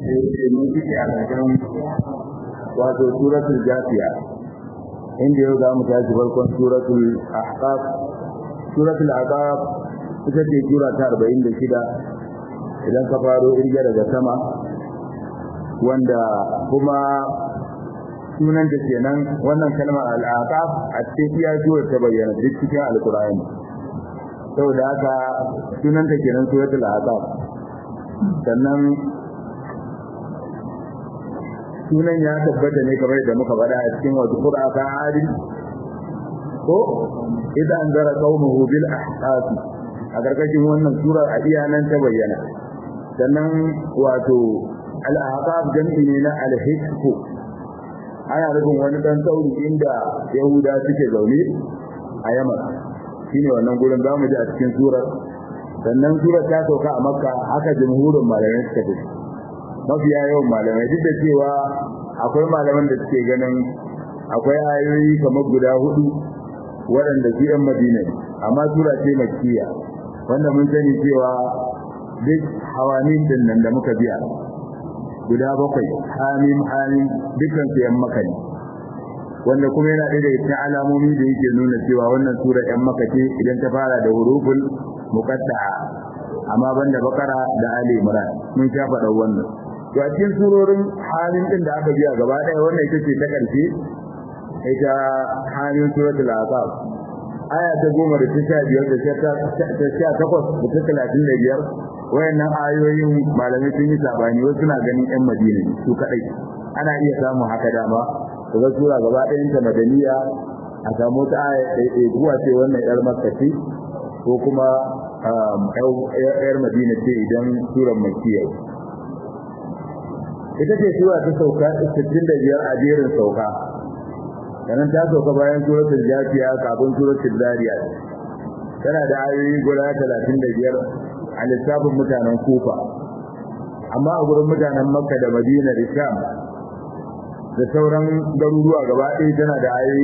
yake mun fice a ƙarshen wato suratul jafiya inda yau za mu tashi farkon suratul ahqaf suratul ahqaf ita ce sura ta 46 idan ka faro irge daga sama wanda kuma sunan da kenan wannan kalmar al-ahqaf a cikin iya suwar ta bayyana duk cikin alqur'ani saboda haka sunan ta kenan suratul ahqaf sannan sunan ya tabbata ne kamar da muka faɗa a cikin wasu qur'aka adil ko idan zara qaumuhu bil ahqaf a gargashin wannan sura a iya nan ta bayyana sannan wato al ahqaf jami'i ne na al hikku ana rubun wani dan sauri inda yahuda suke zaune a yaman shine wannan gurin zamu ji a cikin surar sannan surar ta sauka a makka haka jumhurin malamai suka fi mafiya yawan malamai duk da cewa akwai malaman da suke ganin akwai ayoyi kamar guda hudu waɗanda su yan madina ne amma sura ce makkiya wanda mun sani cewa duk hawanin din nan da muka biya guda bakwai hamim hamim dukkan su yan maka ne wanda kuma yana ɗaya daga cikin alamomi da yake nuna cewa wannan sura yan maka ce idan ta fara da huruful muqatta'a amma banda bakara da ali imran mun sha faɗa wannan to a cikin surorin halin din da aka biya gaba ɗaya wannan ita ce ta ƙarshe ita halin suratul aqab aya ta goma da ta sha biyar da ta sha takwas da ta talatin da biyar wayannan ayoyin malamai sun yi sabani wasu na ganin yan madina ne su kaɗai ana iya samun haka dama daga sura gaba ɗayan ta madaniya a samu ta aya ɗaiɗai kuwa ce wannan yar makka ce ko kuma yar madina ce idan suran makkiya ita ce sura ta sauka 65 a jerin sauka sannan ta sauka bayan suratul jafiya kafin suratul zariyat tana da ayoyi guda 35 a lissafin mutanen kufa amma a gurin mutanen makka da madina da sham da sauran garuruwa gaba ɗaya tana da ayoyi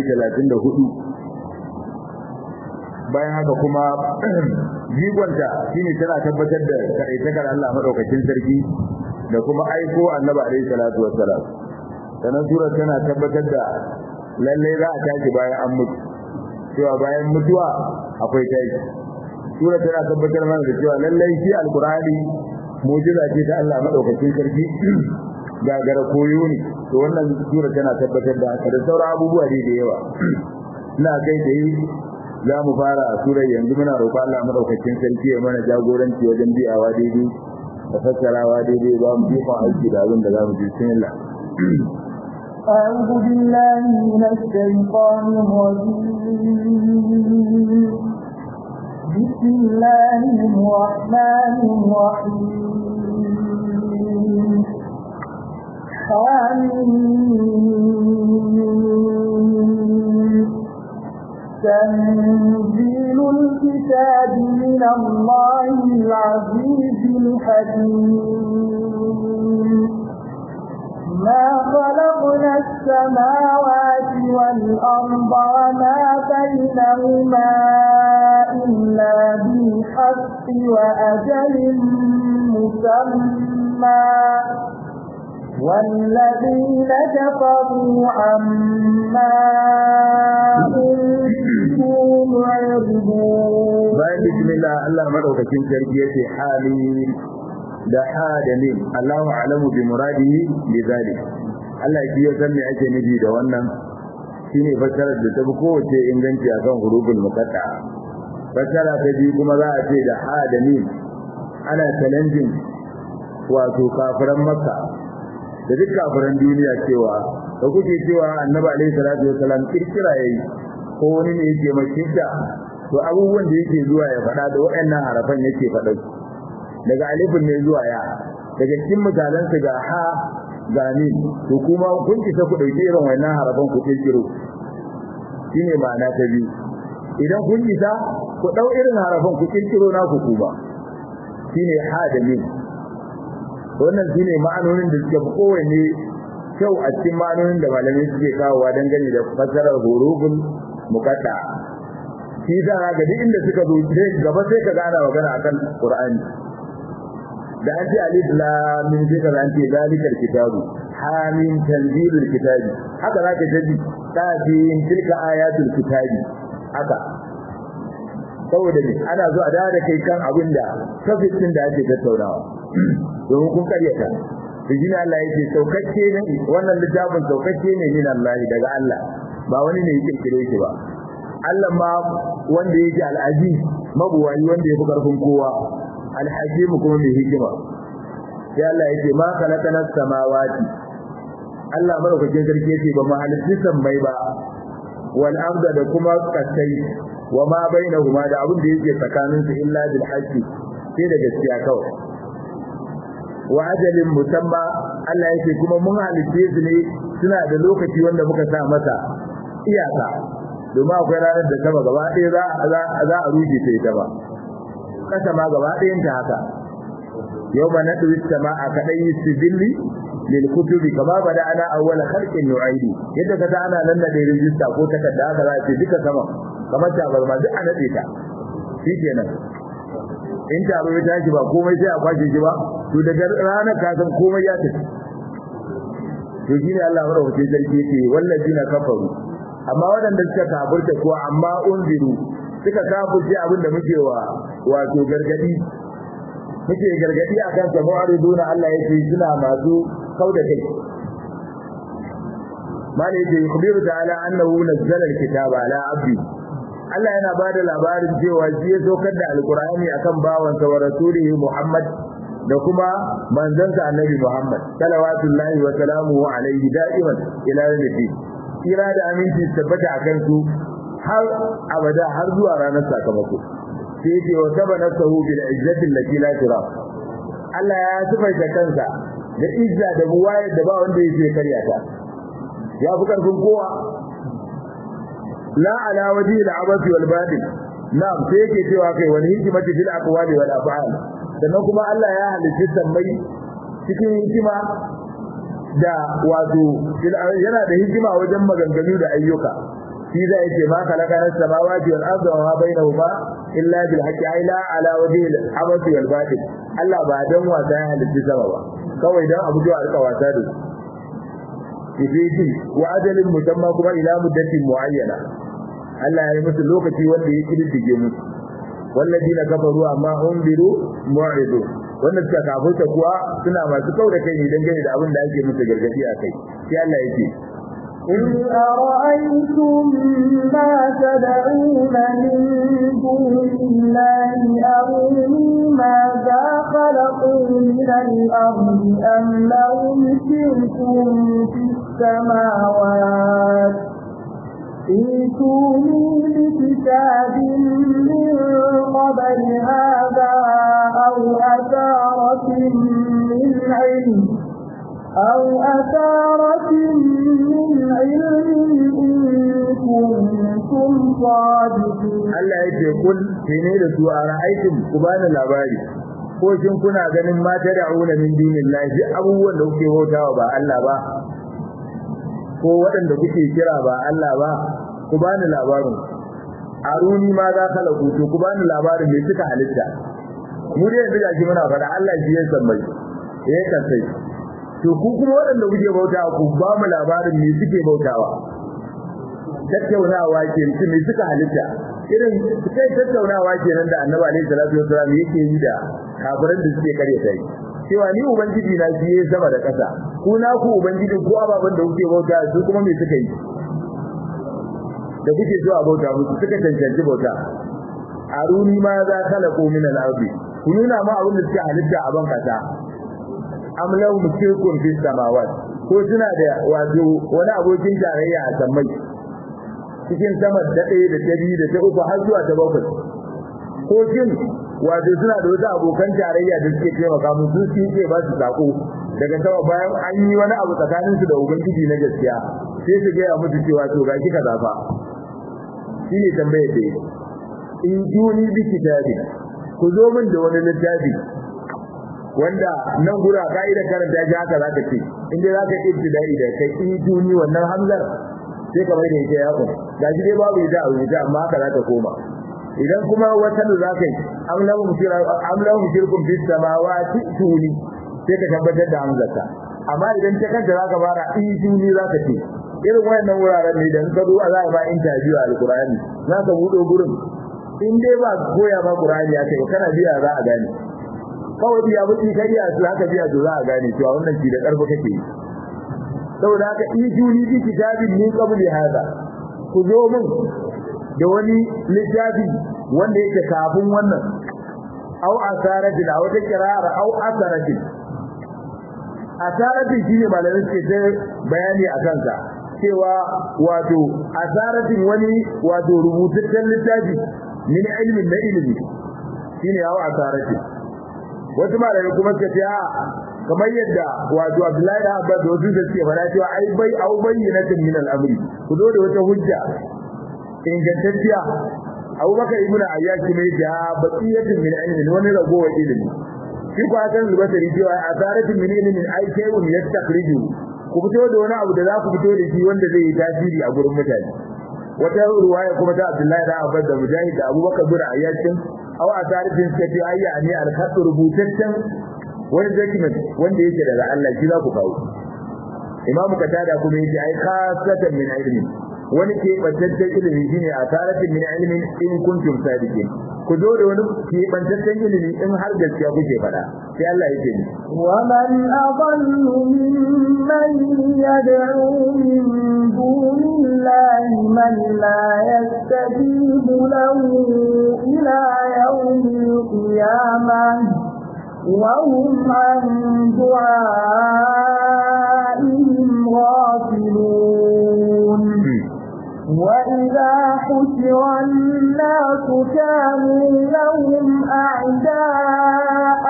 34 bayan haka kuma jigonta shine tana tabbatar da kaɗaitakar Allah madaukakin sarki da kuma aiko annabi alaihi salatu wassalam sanan sura tana tabbatar da lalle za a tashi bayan an mutu cewa bayan mutuwa akwai tashi sura tana tabbatar mana da cewa lalle shi alqur'ani mu'jiza ce ta Allah madaukakin sarki gagara koyo ne to wannan sura tana tabbatar da haka da sauran abubuwa da yawa ina kai da za mu fara surar yanzu muna roƙon Allah madaukakin sarki ya mana jagoranci wajen biyawa daidai da fassarawa daidai ba mu jefa aiki da abin da za mu ji bismillah أعوذ بالله من الشيطان الرجيم بسم الله الرحمن الرحيم حميم تنزيل الكتاب من الله العزيز الحكيم ما خلقنا السماوات والأرض وما بينهما إلا بالحق وأجل مسمى والذين كفروا عما أنتم معرضون بسم الله الله مدوكين sarki yace hali da ha da mim Allahu alamu bi muradihi bi zalik Allah shi ya san me ake nufi da wannan shine fassarar da ta fi kowace inganci akan huruful muqatta fassara ta biyu kuma za a ce da ha da mim ana challenging wato kafiran makka da duk kafiran duniya cewa da kuke cewa annabi alaihi salatu wasalam kirkira yayi ko wani ne yake makinta to abubuwan da yake zuwa ya faɗa da waɗannan harafan yake faɗa daga alifin ne zuwa ya daga cikin misalan su ga ha ga ni to kuma kun kisa ku dauki irin wannan harafan ku kirkiro shine ma'ana ta biyu idan kun kisa ku dau irin harafan ku kirkiro na ku kuma shine ha da min wannan shine ma'anonin da suke kowanne kyau a cikin ma'anonin da malamai suke kawowa dangane da fassarar huruful muqatta shi da ga duk inda suka zo sai gaba sai ka gana magana akan Qur'ani da an ce alif lam mim sai ka an ce zalikal kitabu hamim tanzilul kitabi haka zaka ji kafin tilka ayatul kitabi haka saboda ne ana zuwa da da kai kan abin da tafsirin da ake tattaunawa domin kun karyata to shine Allah yake saukacce ne wannan littafin saukacce ne min Allah daga Allah ba wani ne yake kire shi ba Allah ma wanda yake al-aziz mabuwayi wanda yafi karfin kowa al-hakim kuma mai hikima sai Allah yake ma khalaqana samawati Allah madaukakin sarki yake ba mu halitta sammai ba wal arda da kuma kasai wa ma bainahuma da abin da yake tsakanin su illa bil haqqi sai da gaskiya kawai wa ajalin musamma Allah yake kuma mun halitte su ne suna da lokaci wanda muka sa masa iyaka domin akwai ranar da sama gaba ɗaya za za a rufe ta ita ba kasa ma gaba ɗayan ta haka yau ma nadu sama'a kadai sibilli lil kutubi kama bada ana awwal khalqin nu'aidu yadda kaza ana nan da rijista ko takarda haka za ce duka sama kamar ta bar ma duk a nade ta shikenan in taro ya tashi ba komai sai a kwashe shi ba to daga ranar ka san komai ya tafi to shine Allah madaukakin sarki yake wallazina kafaru amma waɗanda suka kafirta ko amma unziru suka kafirce abin da muke wa wato gargadi muke gargadi akan sa mu'ariduna Allah yake suna masu kauda kai mali yake yukhbiru ta'ala annahu nazzala alkitaba ala abdi Allah yana bada labarin cewa shi ya saukar da alqur'ani akan bawansa wa rasulihi Muhammad da kuma manzansa annabi Muhammad salawatullahi wa salamuhu alaihi da'iman ila yawmiddin kira da aminci tabbata akan su har abada har zuwa ranar sakamako sai yake wa sabana sahu bil izzati allati la tira Allah ya sifaita kansa da izza da buwayar da ba wanda yake karya ta ya fi karfin kowa la ala wajhi al abathi wal batil na'am sai yake cewa kai wani hikimati fil aqwali wal af'al sannan kuma Allah ya halitta sammai cikin hikima da wato yana da hikima wajen maganganu da ayyuka shi da yake ma kalaka nas samawati wal ardi wa ma bainahuma illa bil haqqi ay la ala wajhi al abathi wal batil Allah ba dan wasa ya halitta sama ba kawai dan abu da alƙa wasa da shi wa ajalin musamma kuma ila muddatin muayyana Allah ya yi musu lokaci wanda ya kididdige musu والذين كفروا amma unziru mu'idu wanda suka kafirta kuwa suna masu kauda kai ne dangane da abin da ake musu gargadi a kai sai Allah yake قل أرأيتم ما تدعون من دون الله أروني ماذا خلقوا من الأرض أم لهم شرك في السماوات ائتوني بكتاب من قبل هذا أو أثارة من علم أو أثارة من علم إن كنتم صادقين Allah yake kul ne da su a ra'aytum ku bani labari ko shin kuna ganin mata da auna min dinillahi duk abubuwan da kuke bautawa ba Allah ba ko waɗanda kuke kira ba Allah ba ku bani labarin aruni ma za ka lagu to ku bani labarin me suka halitta mu dai yanzu gashi muna faɗa Allah shi ya san mai ya kasai to ku kuma waɗanda kuke bautawa ku ba mu labarin me suke bautawa tattaunawa ke su me suka halitta irin kai tattaunawa kenan da Annabi alaihi salatu wasallam yake yi da kafiran da suke kare sai cewa ni ubangiji na shi ya sama da ƙasa ku na ku ubangiji ko ababan da kuke bauta su kuma me suka yi da kuke zuwa bauta musu suka cancanci bauta aruni ma za khalaqu min al-ardi ku nuna ma abin da suke halitta a ban kasa am lahum shirkun fi samawat ko suna da wato wani abokin tarayya a sammai cikin sama da ɗaya da ta biyu da ta uku har zuwa ta bakwai ko shin wato suna da wasu abokan tarayya da suke taimaka musu su ke ba su sako daga sama bayan an yi wani abu tsakanin su da ubangiji na gaskiya sai su gaya musu cewa to ga kika zafa shi ne tambayar da in juni bi kitabi ku zo min da wani littafi wanda nan gura ka'ida karanta shi haka zaka ce in dai zaka ibtidai da kai in juni wannan hamzar sai ka mai da ita ya kun gashi dai babu ita a rubuta amma haka zaka koma idan kuma wata da za ka yi am lahum am lahum shirkun bis samawati tuni sai ka tabbatar da hamzata amma idan ta kanta za ka fara in tuni za ka ce irin wayannan wuraren ne da in ka zo za a ba interview a alqur'ani za ka buɗe gurin in dai ba koya ba qur'ani ya kai kana biya za a gane kawai biya mutum kariya su haka biya to za a gane cewa wannan shi da karfi kake yi saboda haka ijuni bi kitabin min qabli hada ku zo min da wani littafi wanda yake kafin wannan au asarati da wata kirara au asarati asarati shine malamin suke ta bayani a kansa cewa wato asaratin wani wato rubutaccen littafi min ilmin na ilimi shine au asarati wasu malamai kuma suka ce a kamar yadda wato Abdullahi da Abbas da wasu suke fara cewa ai bai au bayyinatin min al-amri ku zo da wata hujja ingantacciya Abubakar ibn Ayyash ne da baqiyatin min ilmin wani ragowar ilimi shi ko hakan albasari cewa asaratin min ilmin ai shay'un yastakhriju ku fito da wani abu da za ku fito da shi wanda zai yi tasiri a gurin mutane wata ruwaya kuma ta Abdullahi da Abbas da Mujahid da Abubakar ibn Ayyash aw asaratin suka ce ayya ne al-khat rubutaccen wani document wanda yake daga Allah shi za ku kawo Imam Qatada kuma yace ai khasatan min ilmi wani ke bantaccen ilimi shine asaratin min ilmin in kuntum sadiqin ku zo da wani ke bantaccen ilimi in har gaskiya kuke faɗa sai Allah yake ni wa man adallu mimman yad'u min dunillahi man la yastajibu lahu ila yawmil qiyamah وهم عن دعائهم غافلون وإذا حشر الناس كانوا لهم أعداء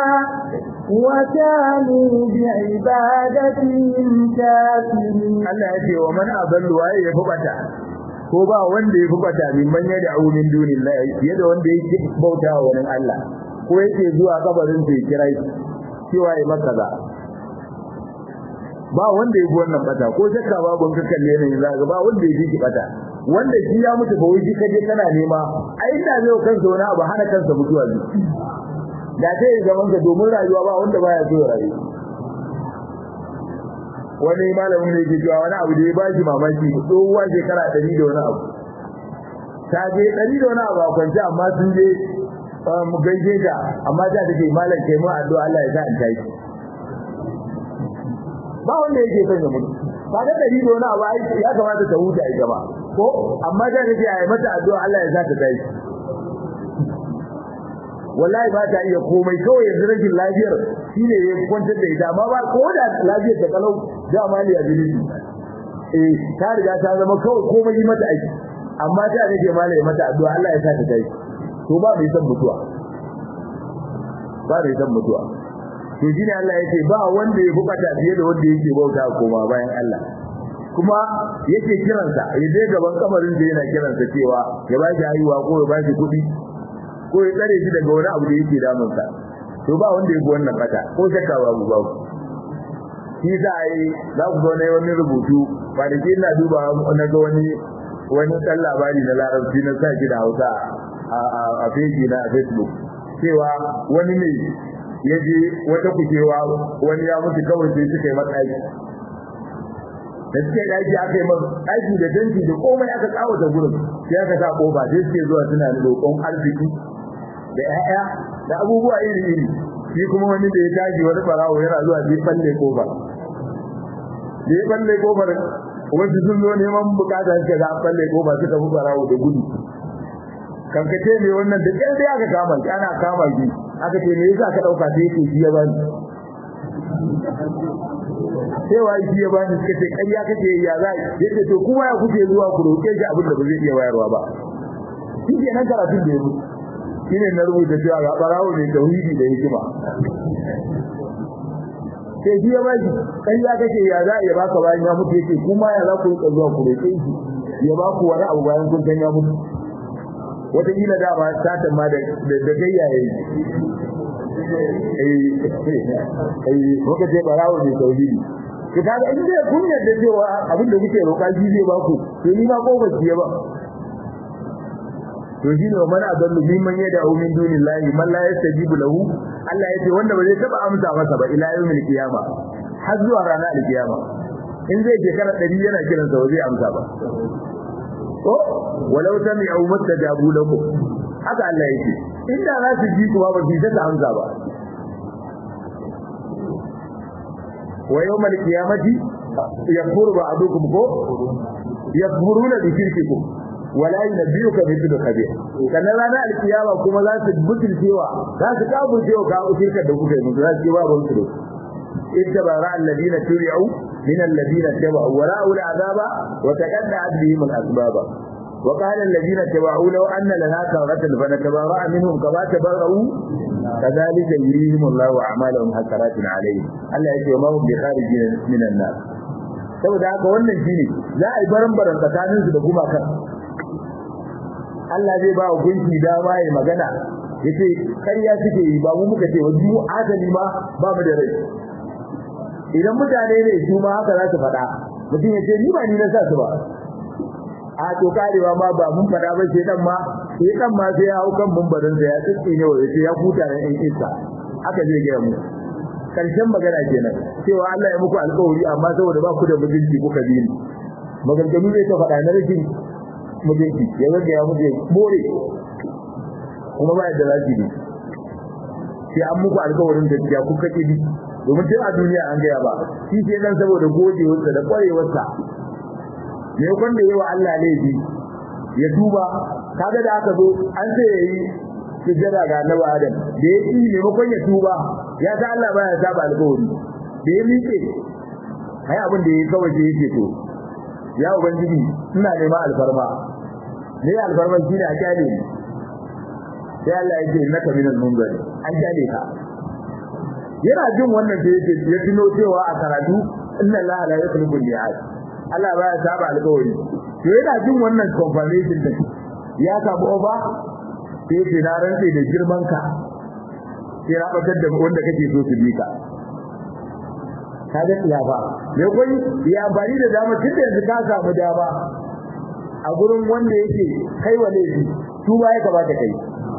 وكانوا بعبادتهم كافرين Allah ya ce wa man adallu waye ya fubata ko ba wanda ya fubata min man yad'u min dunillahi yadda wanda yake bauta wa wani Allah ko yake zuwa kabarin sai kira cewa ya maka za ba wanda ya bi wannan bata ko shakka babu ka kalle ne za ga ba wanda ya bi bata wanda shi ya mutu ba wai kaje kana nema ai da zai kansa wani abu hana kansa mutuwa ne da sai zaman ka domin rayuwa ba wanda baya so rayu wani malamin ne ke cewa wani abu da ya bashi mamaki tsohuwa shekara ɗari da wani abu ta je ɗari da wani abu a kwance amma sun je mu gaishe ta amma ta take malam kai mu addu'a Allah ya sa in tashi ba wanda yake son ya mutu ba da dari da wani abu ai ya kamata ta huta ita ba ko amma ta take ai mata addu'a Allah ya sa ta tashi wallahi ba ta iya komai kawai yanzu rashin lafiyar shine ya kwantar da ita amma ba ko da lafiyar ta kalau da mali ya bilili eh ta riga ta zama kawai komai yi mata aiki amma ta take malai mata addu'a Allah ya sa ta tashi to ba mai san mutuwa ba mai san mutuwa to shine Allah yake ba wanda ya bukata fiye da wanda yake bauta koma bayan Allah kuma yake kiransa ya je gaban kamarin da yana kiransa cewa ya ba shi haihuwa ko ya ba shi kuɗi ko ya tsare shi daga wani abu da yake damunsa to ba wanda ya bi wannan bata ko shakka babu babu shi za a yi za ku zo na wani rubutu kwanaki ina duba na ga wani wani ɗan labari na larabci na sa shi da hausa a feji na facebook cewa wani ne ya je wata kujewa wani ya mutu kawai sai suka yi matsayi da suke daji aka yi masa daji da danci da komai aka tsawata gurin sai aka sa kofa sai suke zuwa suna roƙon arziki da 'ya'ya da abubuwa iri iri shi kuma wani da ya tashi wani farawo yana zuwa sai falle kofa da ya falle kofar wasu sun zo neman bukata suka ga falle kofa suka fi farawo da gudu kankace ne wannan da kai sai aka kama shi ana kama shi aka ce me yasa ka dauka sai yake shi ya bani sai wai shi ya bani suka ce ƙarya kake ya za yace to kuma ya kuke zuwa ku roke shi abin da ba zai iya bayarwa ba shi ke nan karatun da ya mutu shine na rubuta cewa ga barawo ne tauhidi da hikima sai shi ya bani ƙarya kake ya za ya baka bayan ya mutu yake kuma ya za ku rika zuwa ku roke shi ya ba ku wani abu bayan kun san ya mutu wataƙila da ba satan ma da gayya ya yi eh muka ce barawo ne tauhidi ki kaga in dai kun yarda cewa abin da kuke roƙa shi zai ba ku to ni ma ko ba ki ba to shine wa man adallu mimman yad'u min dunillahi man la yastajibu lahu Allah yace wanda ba zai taba amsa masa ba ila yawmil qiyama har zuwa ranar alkiyama in zai shekara 100 yana kiran sa zai amsa ba ko walau sami'u mustajabu lakum haka Allah yake inda za su ji kuwa ba su ta amsa ba wa yawmal qiyamati yakfuru ba'dukum ko yakfuruna bi shirkikum wala yunabbiuka mithlu khabir kana rana alkiyama kuma za su butulcewa za su kafurcewa ka shirkar da kuka yi musu za su ce ba ban su ittabara alladina turi'u min alladina tabu wa ra'u al'azaba wa taqadda'at bihim al'asbaba وقال الذين تبعوا لو أن لنا كرة فنتبرأ منهم كما تبرأوا كذلك يريهم الله أعمالهم حسرات عليهم الله يقول ما هم بخارجين من النار saboda haka wannan shine za a yi baran-baran tsakanin su da gumakan Allah zai ba wa gunki dama ya magana yace ƙarya suke yi ba mu muka ce wani mu adali ma ba mu da rai idan mutane ne su ma haka za su faɗa mutum ya ce ni ba ni na sa su ba a to karewa ma ba mun faɗa ba sai dan ma sai dan ma sai ya hau kan mumbarin sa ya tsitsi ne wai sai ya huta da ɗan isa haka zai ga mu karshen magana kenan cewa Allah ya muku alƙawari amma saboda ba ku da mutunci kuka bi ni maganganu zai ta faɗa na rashin mutunci ya zaga ya mutu more kuma ba yadda za ki bi sai an muku alƙawarin da ya kuka ki bi domin tun a duniya an gaya ba shi sai dan saboda gojewarsa da ƙwarewarsa ne kwanda yawa Allah laifi ya tuba kaga da aka zo an ce yayi sujjada ga Annabi Adam da ya yi maimakon ya tuba ya ta Allah baya saba alƙawari da ya miƙe ai abin da yayi kawai sai yake to ya ubangiji ina nema alfarma ne alfarma shine a kyale ni sai Allah ya ce naka minal munzari an kyale ka yana jin wannan da yake ya tuno cewa a karatu inna Allah la yukhlifu al-mi'ad Allah baya saba alƙawari to yana jin wannan confirmation din ya samu oba sai ce na rantse da girman ka sai na bakar da wanda kake so su bi ka kaga ya ba me koyi ya bari da dama tun da yanzu ka samu dama a gurin wanda yake kai wa laifi su ba ya kamata kai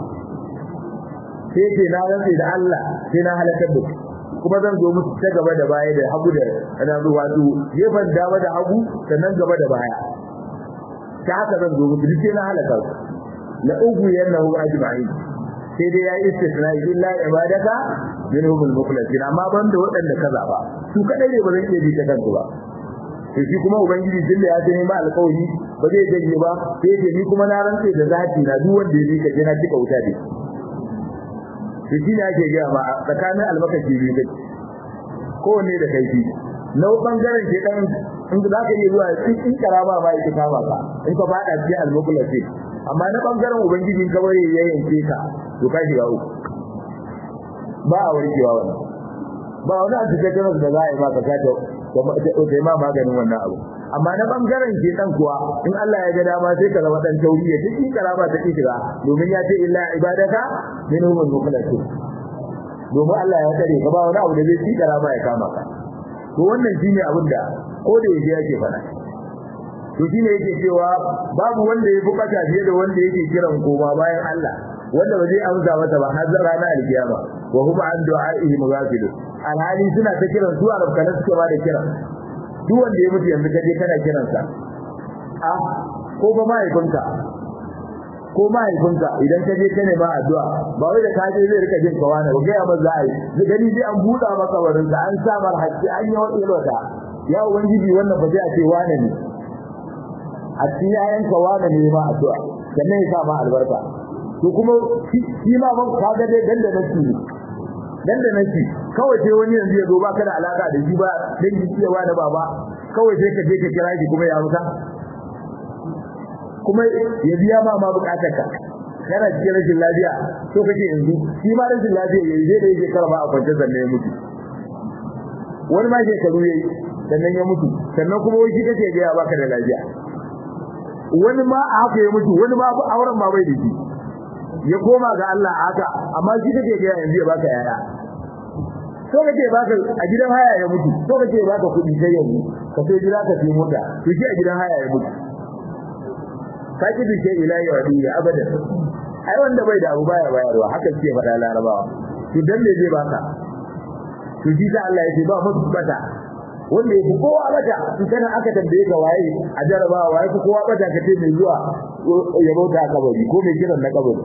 sai ce na rantse da Allah sai na halakar da su kuma zan zo musu ta gaba da baya da hagu da ana zuwa su gefen dama da hagu sannan gaba da baya ta haka zan zo musu duk na halaka su la ugu yannahu ajma'in sai dai ya istisna illa ibadaka minhum al-mukhlasin amma ban da waɗanda ka zaba su kadai ne ba zan iya bi ta kansu ba sai shi kuma ubangiji din da ya ce ma alƙawari ba zai janye ba sai ce ni kuma na rantse da zati na duk wanda ya bi ka je na cika wuta dai to shi ne ake gaya ma tsakanin almakashi biyu kake kowanne da kaifi na bangaren ke dan in za ka iya zuwa in karama ma yake kama ka in ka fada cikin almukulati amma na bangaren ubangiji ka bare ya yanke ka to ka shiga uku ba a warkewa wannan ba wani a cikin da za a yi maka ka ta ta ma maganin wannan abu amma na bangaren ke dan kuwa in Allah ya ga dama sai ka zama dan tauri ya cikin karama ta shiga domin ya ce illa ibadaka minhum al-mukhlasin domin Allah ya tare ka ba wani abu da zai ci karama ya kama ka to wannan shine abin da ko da yake yake fara to shine yake cewa babu wanda ya bukata fiye da wanda yake kiran koma bayan Allah wanda ba zai amsa masa ba har ranar alkiyama wa huma an du'a'ihi mughafilun alhali suna ta kiran su arabkanan suke ba da kiran duk wanda ya mutu yanzu kaje kana kiransa a ko ba mahaifinka ko mahaifinka idan ka je ka nema addu'a ba wai da ka je zai rika jin kawana ba ga ba za a yi zai gani sai an buɗa maka wurin ka an sa mar hakki an yi wani lota ya ubangiji wannan ba zai a ce wane ne a cikin yayan ka wane ne ma addu'a sannan ya sa ma albarka to kuma shi ma ban ka ga dai danda nake ne dan da nake kawai sai wani yanzu ya zo baka da alaka da shi ba dan ji cewa da baba kawai sai ka je ka kira shi kuma ya amsa kuma ya biya ma ma bukatar ka kana cikin rashin lafiya to kake yanzu shi ma rashin lafiya yayi zai da yake karba a kwance sannan ya mutu wani ma shekaru yayi sannan ya mutu sannan kuma wai shi kake ga baka da lafiya wani ma a haka ya mutu wani ma auren ma bai da shi ya koma ga Allah haka amma shi kake ga yanzu ya baka yaya so kake baka a gidan haya ya mutu so kake baka kudi sai yanzu ka sai gida ka sai mota to shi a gidan haya ya mutu faki da shi ila yawdi abadan ai wanda bai da abu baya bayarwa haka ce faɗa larabawa to dan me zai baka to shi da Allah ya ce ba musu bata wanda ya fi kowa bata in kana aka tambaye ka waye a jarabawa waye fi kowa bata ka ce mai zuwa ya bauta a kabari ko mai kiran na kabari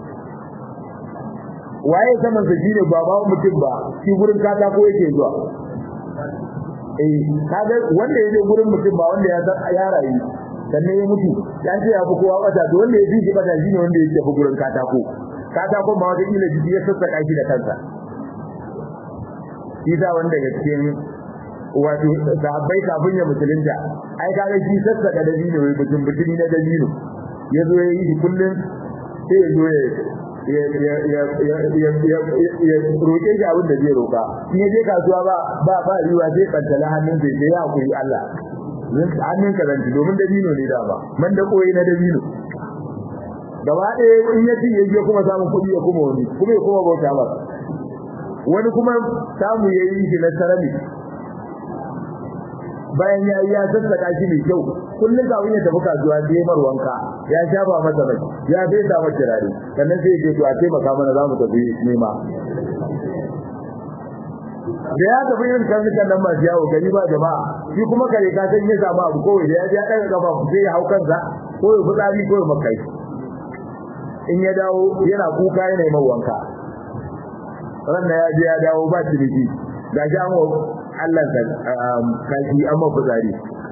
waye saman sa shine ba ba mutum ba shi gurin kata ko yake zuwa eh kaga wanda ya je gurin mutum ba wanda ya san ya rayu sannan ya mutu ya ce ya fi kowa bata to wanda ya fi shi bata shine wanda ya tafi gurin katako katako ma wata kila jiki ya sassaka shi da kansa shi da wanda ga cikin wato sahabbai kafin ya musulunta ai kaga shi sassaka da dino wai mutum mutumi na dalilo ya zo ya yi kullum sai ya zo ya ya roƙe shi abin da zai roƙa in ya je kasuwa ba ba ba riwa sai kantala hannun sai sai ya hakuri Allah hannun ka zanci domin dabino ne da ba man da koyi na dabino gaba ɗaya in ya ci yaje kuma samun kuɗi ya kuma wani kuma ya kuma bauta ba wani kuma samu ya yi shi na sarami bayan ya yi ya sassaka shi mai kyau kullum kafin ya tafi kasuwa sai mar wanka ya shafa masa mai ya bai sa masa turare sannan sai ya ce to a taimaka mana za mu tafi nema da ya tafi yin karnukan nan masu yawo gari ba jama'a shi kuma kare ka san ya samu abu kawai da ya ji ya ɗaga kafa sai ya hau kansa ko ya fitsari ko ya makai in ya dawo yana kuka yana yi wanka ran ya je ya dawo ba ciniki ga shi an Allah ka kashi an ma fitsari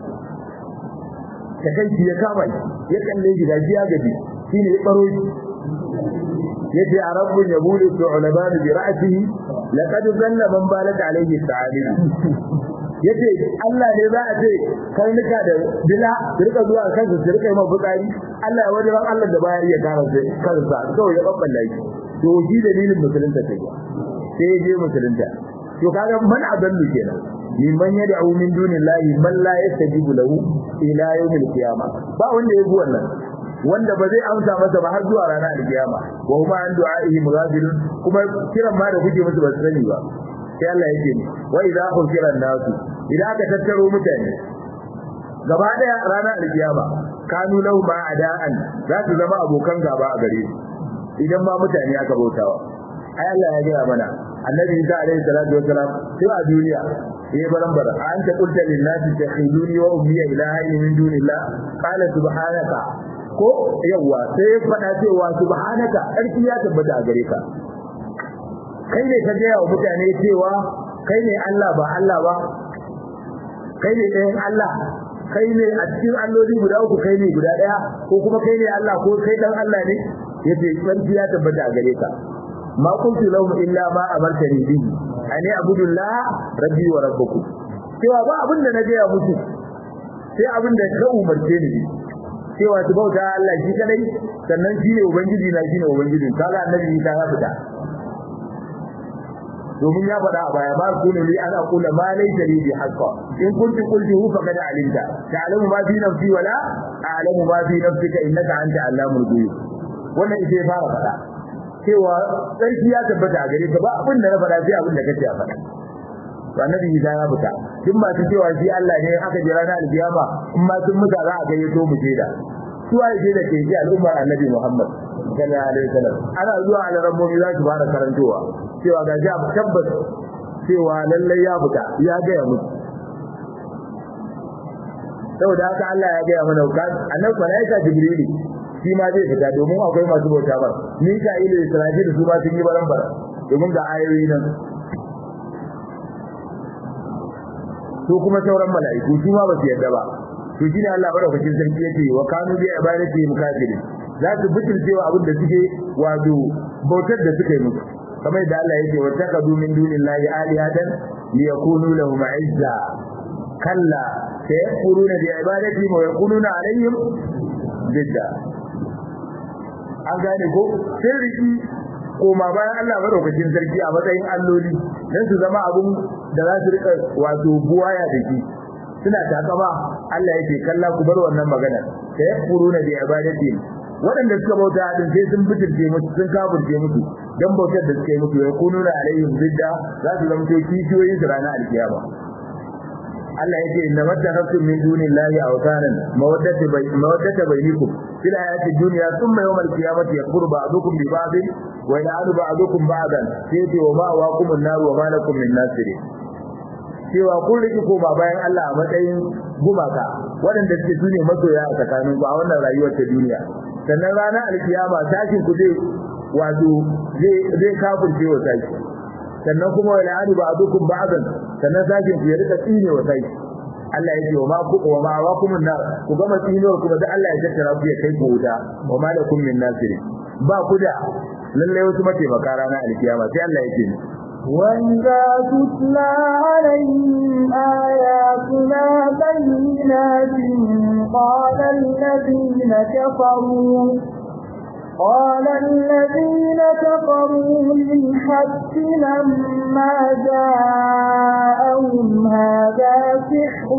ta kai ya kama ya kalle shi ga ya gaji shine ya baro shi yace a rabbun yabulu su'laban bi ra'sihi laqad zanna man balaka alayhi ta'alim yace Allah ne za a ce karnuka da dila su rika zuwa kansu su rika yi mafi tsari Allah ya wajen Allah da bayar ya kara sai kansa kawai ya babbala shi to shi dalilin musulunta ta sai ya je musulunta to kaga man adallu kenan mimman yad'u min dunillahi man la yastajibu lahu ila yawmil qiyamah ba wanda ya bi wannan wanda ba zai amsa masa ba har zuwa ranar alkiyama wa huma an du'a'ihi mughafilun kuma kiran ma da kuke musu ba su sani ba sai Allah yake ni wa idza hukira nasu idan aka tattaro mutane gaba daya ranar alkiyama kanu lahu ma ada'an za su zama abokan gaba a gare su idan ma mutane aka bautawa ai Allah ya gaya mana annabi Isa alaihi salatu wasalam sai a duniya yayi barambara an ta qulta lin nasi takhiluni wa ummi ilahi min dunillah qala subhanaka ko yawa sai ya faɗa cewa subhanaka sarki ya tabbata a gare ka kai ne ka gaya wa mutane cewa kai ne Allah ba Allah ba kai ne ɗayan Allah kai ne a cikin alloli guda uku kai ne guda ɗaya ko kuma kai ne Allah ko kai ɗan Allah ne yace sarki ya tabbata a gare ka ma kuntu lahum illa ma amartani bihi ani abudullah rabbi wa rabbukum cewa ba abin da na gaya musu sai abin da ka umarce ni cewa su bauta Allah shi kadai sannan shi ne ubangiji na shi ne ubangiji kaga annabi ta ya fita domin ya faɗa a baya ba ku ne li ana kula ma laysa li haqqa in kunti qultuhu faqad alimta ta'lamu ma fi nafsi wala a'lamu ma fi nafsika innaka anta allamul ghuyub wannan ita ya fara faɗa cewa sarki ya tabbata a gare ka ba abin da na faɗa sai abin da kace a faɗa to annabi Isa ya fita duk masu cewa shi Allah ne aka jira na alkiyama in ma sun muta za a gayyato mu jeda su ai jeda ke ji al'ummar annabi Muhammad sallallahu alaihi wasallam ana zuwa alarammomi za su fara karantowa cewa ga ji tabbas cewa lallai ya fita ya gaya musu saboda haka Allah ya gaya mana annabi malaika jibrili shi ma zai fita domin akwai masu bauta ba Mika'il da Israfil su ma sun yi baran bara domin ga ayoyi nan to kuma sauran mala'iku su ma ba su yarda ba to shine Allah madaukakin sarki yake wa kanu bi ibadati mukafirin za su butulcewa abin da suke wato bautar da suka yi musu kamar da Allah yake wa taqadu min dunillahi alihatan liyakunu lahum izza kalla sayakfuruna bi ibadati wa yakununa alaihim bidda an gane ko sai riki koma bayan Allah madaukakin sarki a matsayin alloli dan su zama abun da za su rika wato buwaya da shi suna takama Allah yake kalla ku bar wannan magana sai yakfuruna bi ibadati waɗanda suka bauta din sai sun bitirce musu sun kafirce musu dan bautar da suka yi musu ya kununa alaihim bidda za su zama to kishiyoyin su ranar alkiyama Allah yake inna mattakhasum min dunillahi awtanan mawaddata bay mawaddata bainakum fil hayati dunya thumma yawm al-qiyamati yakfuru ba'dukum bi ba'd wa ya'adu ba'dukum ba'dan sai wa ma waqum an-nar wa ma lakum min nasirin cewa kun rike koma bayan Allah a matsayin gumaka waɗanda suke sune masoya a tsakanin ku a wannan rayuwar ta duniya sannan ranar alkiyama tashin ku zai wato zai zai kafirce wa tashi sannan kuma wala adu ba'dukum ba'dan sannan tashin ku ya rika tsine wa tashi Allah yake wa ma ku wa ma wa kum nar ku gama tsinuwar kuma da Allah ya tattara ku ya kai ku wuta wa ma lakum min nasirin ba ku da lalle wasu mataimaka ranar alkiyama sai Allah yake ni وإذا تتلى عليهم آياتنا بينات قال الذين كفروا قال الذين كفروا للحق لما جاءهم هذا سحر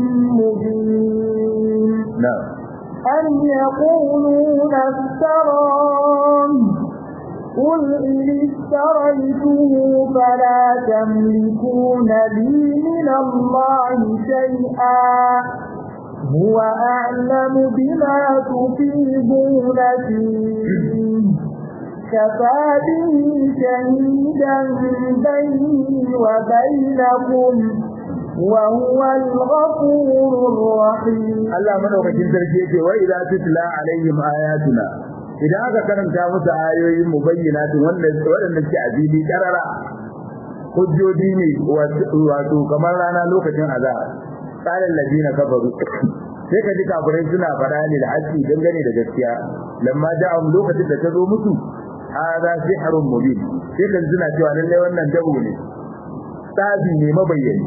مبين na'am أم يقولون افتراه قل إن افتريته فلا تملكون لي من الله شيئا هو أعلم بما تفيضون فيه كفى به شهيدا بيني وبينكم وهو الغفور الرحيم Allah madaukakin sarki yake wa idza tutla alaihim ayatuna idan aka karanta musu ayoyin mubayyinatin wanda wadanda suke azili karara hujjoji ne wato kamar rana lokacin azab qala alladina kafaru sai ka ji kafirai suna fada ne da haƙi dangane da gaskiya lamma da'am lokacin da ta zo musu hada sihrun mubin sai ka ji suna cewa lalle wannan dabo ne tsabi ne mabayyani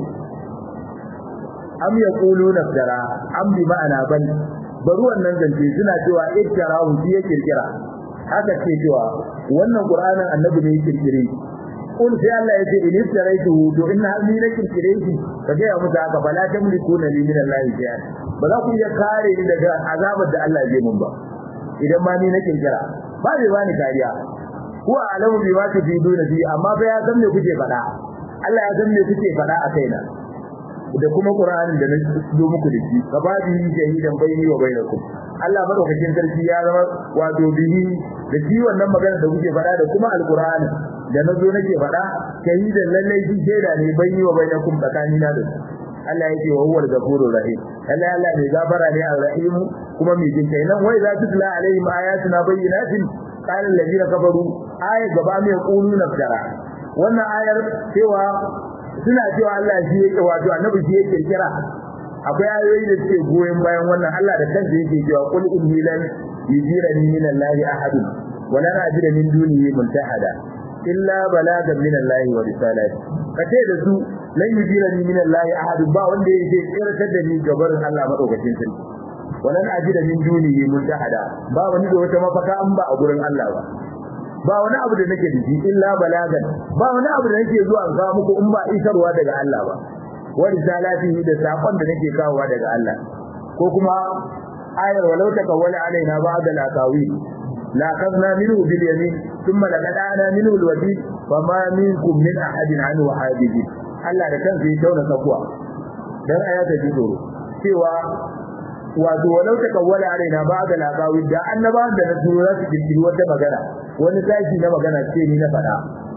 am yaquluna dara am bi ma'ana bal bari wannan zance suna cewa iktarahu shi ya kirkira haka ce cewa wannan qur'anin annabi ne ya kirkire kun sai Allah ya ce in iftaraitu to inna ni na kirkire shi kaga ya mutu haka bala tamlikuna li min Allah shay'an ba za ku iya kare ni daga azabar da Allah zai mun ba idan ma ni na kirkira ba zai bani kariya huwa alamu bi ma tufiduna fi amma fa ya san me kuke faɗa Allah ya san me kuke faɗa a kaina da kuma Qur'anin da na zo muku da shi ka ba bihi shahidan bayni wa bainakum Allah madaukakin sarki ya zama wato bihi da shi wannan magana da kuke faɗa da kuma alqur'ani da na zo nake faɗa shahidan lalle shi shaida ne bayni wa bainakum tsakanina da su Allah yake wa huwal ghafurur rahim Allah Allah ne gafara ne ar-rahim kuma mai jin kai nan wai za tutla alaihim ayatuna bayyinatin qala alladhina kafaru ayat gaba mai quluna tara wannan ayar cewa suna cewa Allah shi yake wato annabi shi yake kira akwai ayoyi da suke goyen bayan wannan Allah da kansa yake cewa qul inni lan yujirani min Allah ahad wa lan ajida min dunihi multahada illa balagan min Allah wa risalati kace da su lan yujirani min Allah ahad ba wanda yake tsirtar da ni gabarin Allah madaukakin sarki wa lan ajida min dunihi multahada ba wani da wata mafaka an ba a gurin Allah ba ba wani abu da nake dashi illa balagan ba wani abu da nake zuwa ga muku in ba isarwa daga Allah ba wa risalatihi da sakon da nake kawowa daga Allah ko kuma ayar walau takawwala alaina ba'da al-aqawi la qadna minhu bil yamin thumma laqadana minhu al-wadi fama minkum min ahadin anhu hadiji Allah da kansa ya tauna sakuwa dan ayata ji tsoro cewa wato walau takawwala alaina ba'da al-aqawi da annabawan da na turo za su kirkiri wata magana wani sashi na magana ce ni na faɗa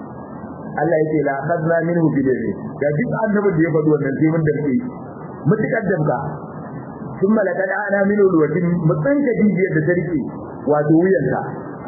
Allah yake la khadna minhu bil yamin da duk annabin da ya faɗi wannan sai mun dace mutakar damka thumma laqad ana minhu alwatin mutsan ka dijiyar da tarike wato wuyanta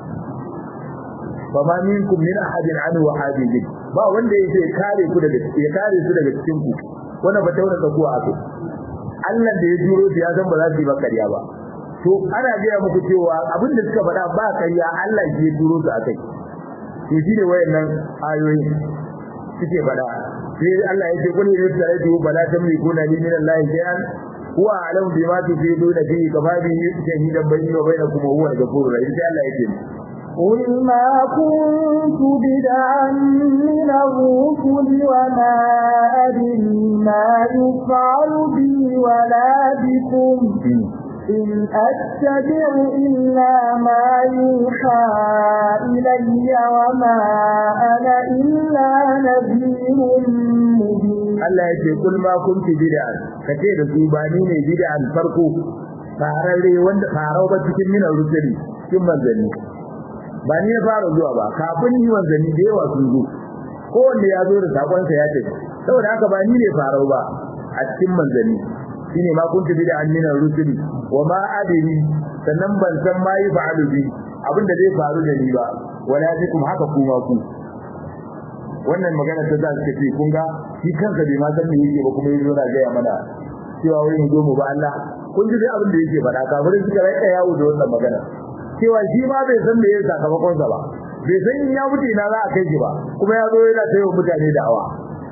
fa ma minkum min ahadin anhu hadijin ba wanda yake kare ku daga ya kare su daga cikin ku wannan ba tauna ka kuwa akai Allah da ya juro su ya san ba za su yi ba kariya ba to ana gaya muku cewa abin da suka faɗa ba kariya Allah shi ya juro su akai to shine wayannan ayoyi suke faɗa sai Allah ya ce kullu yusratu bala tamlikuna li min Allah shay'an huwa alam bima tufiduna fi kafabi shahidan bayni wa bainakum wa huwa al-ghafurur rahim sai Allah ya ce قل ما كنت بدعا من الرسل وما أدري ما يفعل بي ولا بكم إن أتبع إلا ما يوحى إلي وما أنا إلا نذير مبين Allah ya ce kul ma kunti bid'an kace da su ba ni ne bid'an farko fararre wanda farau ba cikin minan rusuli cikin manzanni ba ni ya fara zuwa ba kafin ni manzanni da yawa sun zo kowanne ya zo da sakonsa ya tafi saboda haka ba ni ne farau ba a cikin manzanni shine ma kunti bid'an minan rusuli wa ma adri sannan ban san ma yi fa'alu bi abinda zai faru da ni ba wala bikum haka kuma ku wannan magana ta za su ce kun ga shi kansa bai ma san me yake ba kuma yazo na gaya mana cewa wai mu zo mu ba Allah kun ji dai abin da yake faɗa kafirin suka rai yawo da wannan magana cewa shi ma bai san me yake sakamakon sa ba bai san in ya mutu ina za a kai shi ba kuma ya zo yana tayo mutane da awa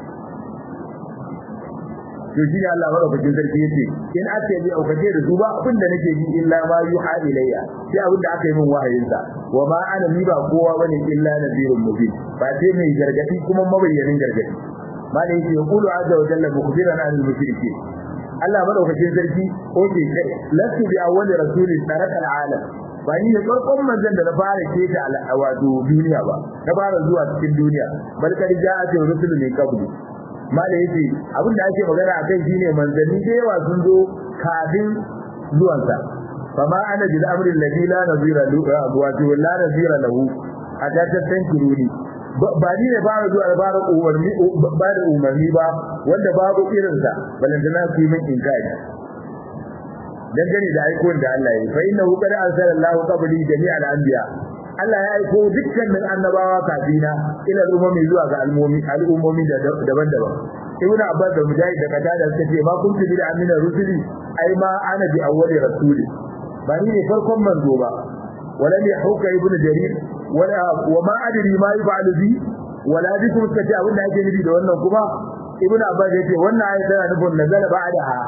to shi ne Allah madaukakin sarki yace in ake bi aukace da su ba abin da nake ji illa ma yuha ilayya sai abin da aka yi min wahayin sa wa ma ana ni ba kowa bane illa nadirun mubin ba sai mai gargadi kuma mabayyanin gargadi malai yake yaqulu azza wa jalla mukhbiran anil mushrikeen Allah madaukakin sarki oke kai lasu bi awwali rasulin taraka alalam ba ni ne farkon manzon da na fara keta wato duniya ba na fara zuwa cikin duniya bal kad ja'at rusulun min qabli malai yace abin da ake magana akan shine manzanni da yawa sun zo kafin zuwansa fama ana bil amri alladhi la nazira lahu wato la nazira lahu a ta tantiruni ba ni ne fara zuwa fara umarni ba da umarni ba wanda babu irinsa balantana ku yi min inkari dangane da aikon da Allah ya yi fa innahu qad arsala Allahu qabli jami'al anbiya Allah ya aiko dukkanin annabawa kafina ila al'ummi zuwa ga al'ummi al'ummomi daban-daban Ibn Abbas da Mujahid da Qatada suka ce ma kuntu bi amina rusuli ai ma ana bi awwali rasuli ba ni ne farkon manzo ba wala ne hauka ibn Jarir wala wa ma adri ma yaf'alu bi wala bikum suka ce abin da ake nufi da wannan kuma Ibn Abbas ya ce wannan ayat tana nufin nazala ba'daha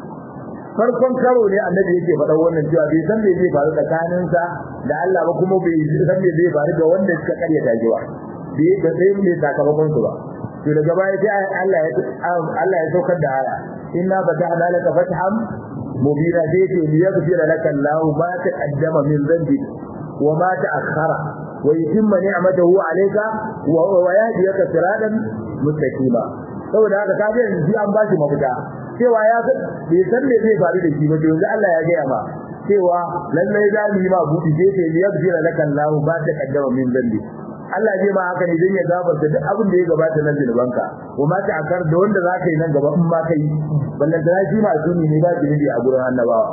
farkon karo ne annabi yake faɗa wannan cewa bai san me zai faru tsakaninsa da Allah ba kuma bai san me zai faru da wanda suka karya dajewa bai da sai ne sakamakon su ba to daga baya sai Allah ya Allah ya saukar da aya inna fatahna laka fathan mubina sai ce liyaghfira laka Allah ma taqaddama min dhanbi wa ma ta'akhkhara wa yutimma ni'matahu alayka wa yahdiyaka siratan mustaqima saboda haka ka ga yanzu an ba shi mafita cewa ya bai san me zai faru da shi ba yanzu Allah ya gaya ma cewa lallai za mu yi ma buɗi sai ce liyabjira laka Allah ba ta kaddama min zambi Allah zai ma haka ne dan ya gafarta duk abin da ya gabata na zinubanka wa ma ta akar da wanda za ka yi nan gaba in ma kai ballan da shi ma suni ne ba zunubi a gurin annabawa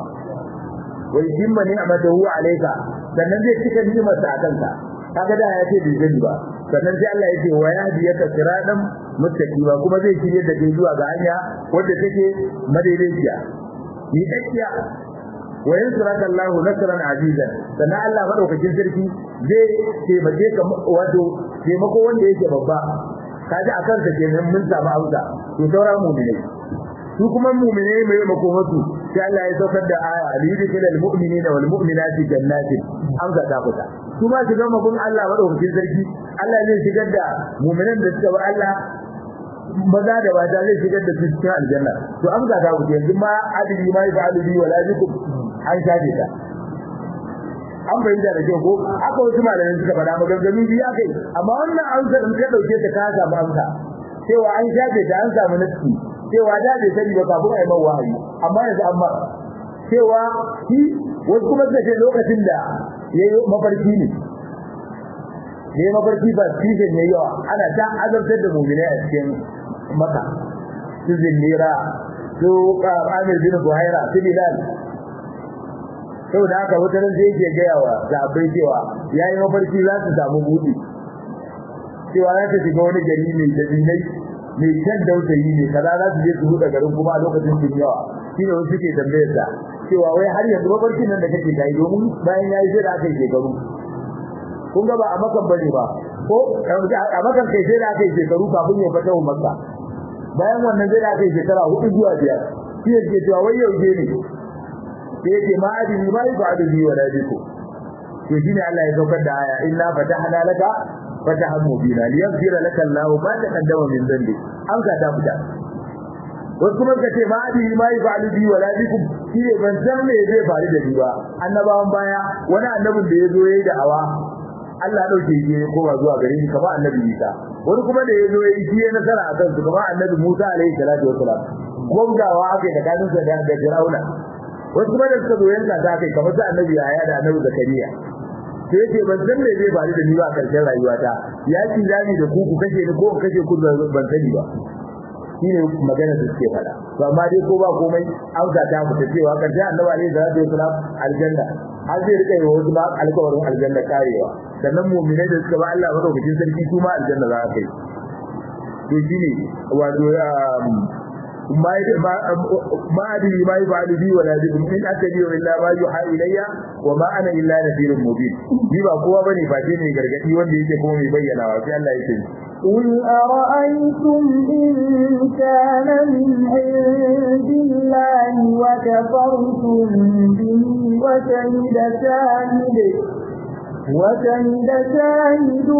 wa yimma ni'matahu alayka sannan zai cika ni'imar sa akan ka kaga da ya ce bai gani ba sannan sai Allah ya ce wa yahdiyaka siratan muttaqima kuma zai shirye da kai zuwa ga hanya wadda take madaidaiciya ni dakiya wa yansuraka Allah nasran azizan sannan Allah madaukakin sarki zai taimake ka wato taimako wanda yake babba kaji akan sa kenan mun samu amsa to saura mu'mini su kuma mu'mine mai makomatu sai Allah ya saukar da aya aliyidil mu'minina wal mu'minati jannatin amsa ta fita su ma su gama bin Allah madaukakin sarki Allah zai shigar da mu'minan da suka bi Allah maza da mata zai shigar da su cikin aljanna to amsa ta fita yanzu ma adili ma ya adili wala bikum an shafe ta an bayyana da kyau ko aka wasu malamai suka faɗa maganganu biyu akai amma wannan amsa in ka dauke ta ka samu amsa cewa an shafe ta an samu nafsi cewa da bai sani ba kafin a yi man wahayi amma yanzu an mara cewa shi wasu kuma suka ce lokacin da ya yi mafarki ne ya yi mafarki ba season ya yawa ana ta azabtar da mummune a cikin maka su zinnira su amir bin buhaira su bilal saboda haka wata nan zai ke gaya wa zaɓai cewa ya yi mafarki za su samu buɗi cewa za ta shiga wani gari mai dabinai mai kyan dausayi ne kaza za su je su buɗe garin kuma a lokacin sun yawa shi ne wasu ke tambayar sa cewa wai har yanzu mafarkin nan da kake kai domin bayan ya yi sai da aka yi shekaru kun ga ba a makan bane ba ko a makan kai sai da aka yi shekaru kafin ya fata wa makka bayan wannan sai da aka yi shekara hudu zuwa biyar shi ne ke cewa wai yau je ne sai yake ma adini ma yi ba adini wa dadiku to shine Allah ya saukar da aya inna fatahna laka fatahan mubina liyaghfira laka Allahu ma taqaddama min dhanbi an ka ta fita wasu kuma ka ce ma adi ma yi fa'alu bi wala bikum shi ne ban san me zai faru da ni ba annabawan baya wani annabin da ya zo yayi da awa Allah ya dauke shi ya koma zuwa gare ni kamar annabi Isa wani kuma da ya zo yayi shi ya nasara a kansu kamar annabi Musa alaihi salatu wassalam gwamnawa aka yi tsakanin sa da Fir'auna wasu kuma da suka zo yanka ta kai kamar sa annabi Yahaya da annabi Zakariya sai yake ban san me zai faru da ni ba a karshen rayuwata ya ci zani da ku ku kashe ni ko ku kashe ku ban sani ba shine magana da suke fada to amma dai ko ba komai auka ta fita cewa karshe annabi alaihi salatu wasalam aljanna har zai rika yi wasu ba alƙawarin aljanna karewa sannan mu'minai da suka ba Allah madaukakin sarki su ma aljanna za a kai to shine wato ما ما أدري ما يفعل بي ولا بكم إن أتبع إلا ما يوحى إلي وما أنا إلا نذير مبين ni ba kowa bane face ne gargadi wanda yake kuma mai bayyana wa sai Allah yake قل أرأيتم إن كان من عند الله وكفرتم به وشهد شاهد وشهد شاهد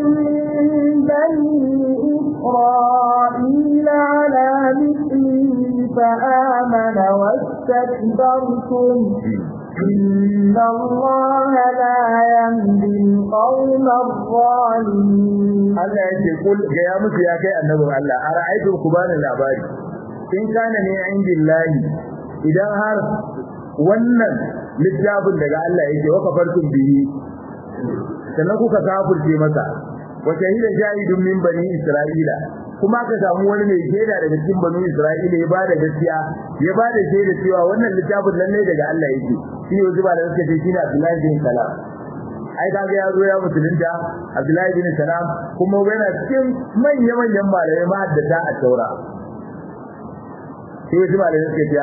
من بني إسرائيل على مثله فآمن واستكبرتم إن الله لا يهدي القوم الظالمين Allah yake kul ga ya musu ya kai annabin Allah ara'aytum ku bani labari in kana ne indillahi idan har wannan littafin daga Allah yake wa kafartum bihi sannan kuka kafirce masa wa shahida shahidun min bani isra'ila kuma ka samu wani mai shaida daga cikin bani isra'ila ya bada gaskiya ya bada shaida cewa wannan littafin lalle daga Allah yake shi ne wasu ba da suka ce shi ne Abdullahi bin Salam ai kaga ya zo ya musulunta Abdullahi bin Salam kuma yana cikin manya manyan malamai ma da ta a taura sai wasu malamai suka ce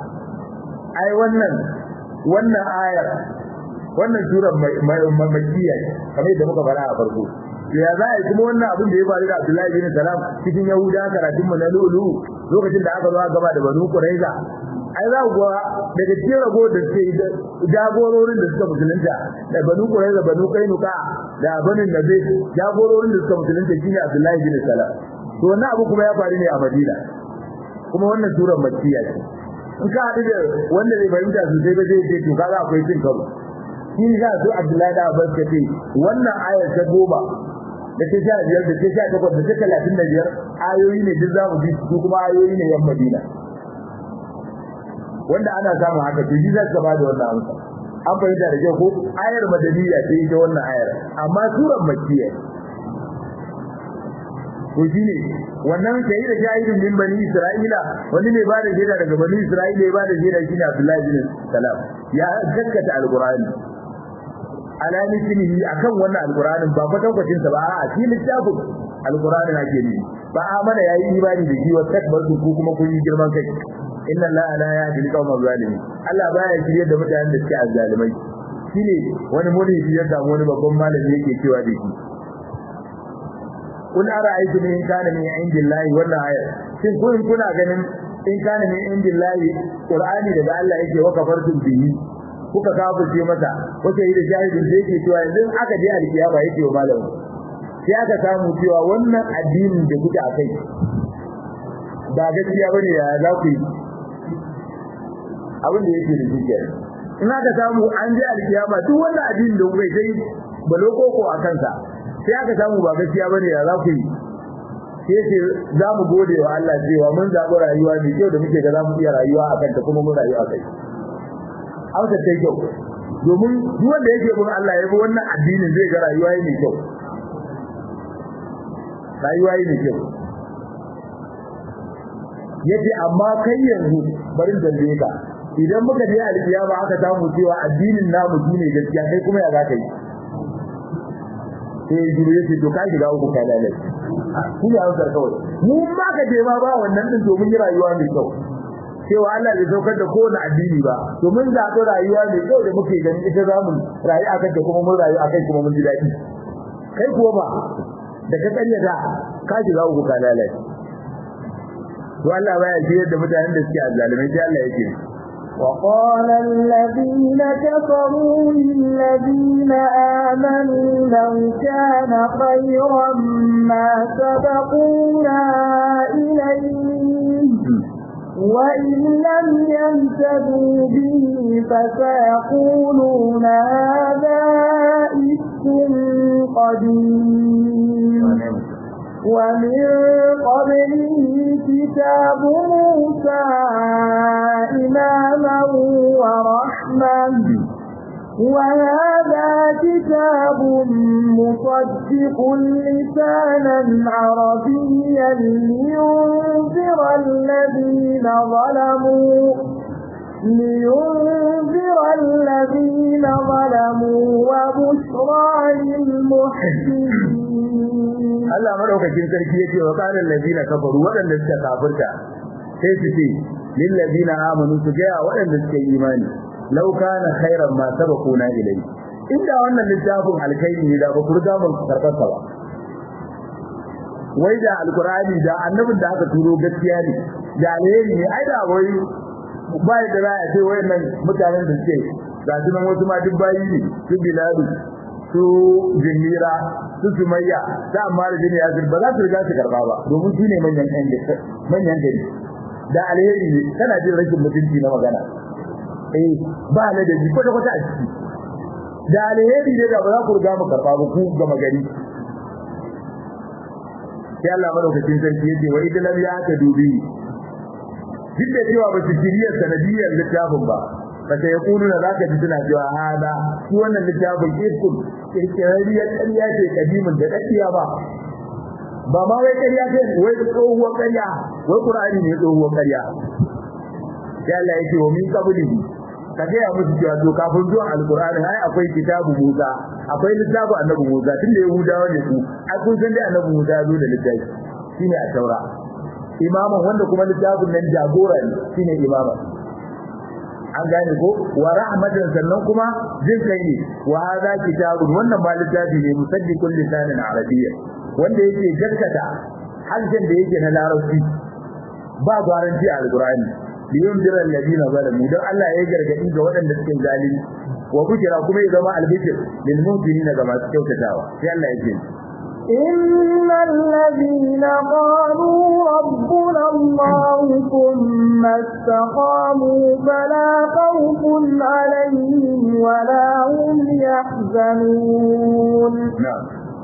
ai wannan wannan ayar wannan surar makkiya kamar yadda muka fara a farko ya za a yi kuma wannan abin da ya faru da Abdullahi bin Salam cikin Yahuda karatun mu na lulu lokacin da aka zo aka gaba da Banu Quraiza ai za ku ga daga cikin rago da suke jagororin da suka musulunta da Banu Quraiza Banu Kainuka da Banu Nabi jagororin da suka musulunta shine Abdullahi bin Salam to wannan abu kuma ya faru ne a Madina kuma wannan surar makkiya ce in ka haɗu da wanda bai fahimta sosai ba zai ce to kaga akwai cin karo shi za su Abdullahi da Abbas ka ce wannan ayar ta goma da ta sha biyar da ta sha takwas da ta talatin da biyar ayoyi ne duk za mu bi su kuma ayoyi ne yan Madina wanda ana samun haka to shi za su ba da wannan amsa an fahimta da kyau ko ayar madaniya ce ita wannan ayar amma surar makkiya to shine wannan sai da shahidin min bani isra'ila wani ne ba da shaida daga bani isra'ila ya ba da shaida shine Abdullahi bin Salam ya gaskata alqur'ani ala mislihi akan wannan alqur'anin ba fatan kwacin sa ba a shi littafin alqur'anin ake ne ba amana yayi imani da shi wa takbaru ku kuma kun yi girman kai inna allaha la yahdi al-qawma zalimin Allah baya shirye da mutanen da suke azzalimai shine wani mulki ya samu wani babban malami yake cewa da shi kun ara'aytum in kana min indillahi wannan aya shin kun kuna ganin in kana min indillahi qur'ani daga Allah yake wa kafartum bihi kuka kafirce masa kuka yi da shahidin da yake cewa yanzu aka je alkiyama yake wa malamu sai aka samu cewa wannan addinin da kuke akai ba gaskiya bane ya za ku yi abin da yake da shi in aka samu an je alkiyama duk wannan addinin da kuka yi balokoko a kansa sai aka samu ba gaskiya bane ya za ku yi sai ce za mu gode wa Allah cewa mun zaɓi rayuwa mai kyau da muke ga za mu iya rayuwa a kanta kuma mun rayu a kai hausa ta kyau domin duk wanda yake bin Allah ya bi wannan addinin zai ga rayuwa mai kyau rayuwa mai kyau yace amma kai yanzu bari in tambaye ka idan muka je alkiyama aka samu cewa addinin namu shine gaskiya kai kuma ya za ka yi sai jiro yake to ka shiga uku kai lalai shi ne hausar kawai mu ma ka je ma ba wannan din domin yi rayuwa mai kyau cewa Allah bai saukar da kowane addini ba to mun zaɓi rayuwa mai kyau da muke gani ita za mu rayu akan ta kuma mun rayu akai kuma mun ji daɗi kai kuwa ba da ka tsanya da ka shiga uku ka lalai to Allah baya jiyar da mutanen da suke azzalimai sai Allah yake وقال الذين كفروا للذين آمنوا لو كان خيرا ما سبقونا إليه وإن لم يهتدوا به فسيقولون هذا إفك قديم ومن قبله كتاب موسى إماما ورحمة وهذا كتاب مصدق لسانا عربيا لينذر الذين ظلموا لينذر الذين ظلموا وبشرى للمحسنين Allah madaukakin sarki yake wa qala allazina kafaru wadanda suka kafirta sai su ce lil ladina amanu su ga wadanda suka yi imani law kana khairan ma sabaquna ilai inda wannan littafin alkhairi ne da ba ku riga mun karɓarsa ba wai da alqur'ani da annabin da aka turo gaskiya ne da alheri ne ai da wai ba da za a ce wayannan mutanen da suke ga su nan wasu ma duk bayi ne su biladu su jinnira su sumayya da amma da jini ya ba za su riga su karba ba domin su ne manyan ɗan manyan gari da alheri ne kana jin rashin mutunci na magana eh ba na da ji kwata kwata a ciki da alheri ne da ba za ku riga mu karba ba ku gama gari sai Allah madaukakin sarki yace wa idan lam ya ta dubi duk da cewa ba su shiriyar sanadiyar littafin ba fa sai ya kulu na zaka ji suna cewa hada shi wannan littafin ifkun kirkirariyar ƙarya ce kadimin da daddiya ba ba ma wai ƙarya ce wai tsohuwar ƙarya wai qur'ani ne tsohuwar ƙarya sai Allah yake wa min qablihi ka ga ya musu cewa to kafin zuwan alqur'ani ai akwai kitabu Musa akwai littafi annabi Musa tunda yahudawa ne su ai kun san dai annabi Musa ya zo da littafi shine a taura imaman wanda kuma littafin nan jagora ne shine imaman an gane ko wa rahmatan sannan kuma jin kai ne wa hadha kitabun wannan ba littafi ne musaddiqul lisanin arabiyya wanda yake gaskata harshen da yake na larabci ba garanti a alqur'ani liyun dira alladina zalamu dan Allah ya gargadi ga waɗanda suke zalimi wa bujira kuma ya zama albishir lil mu'minina ga masu kyautatawa sai Allah ya ce إن الذين قالوا ربنا الله ثم استقاموا فلا خوف عليهم ولا هم يحزنون na'am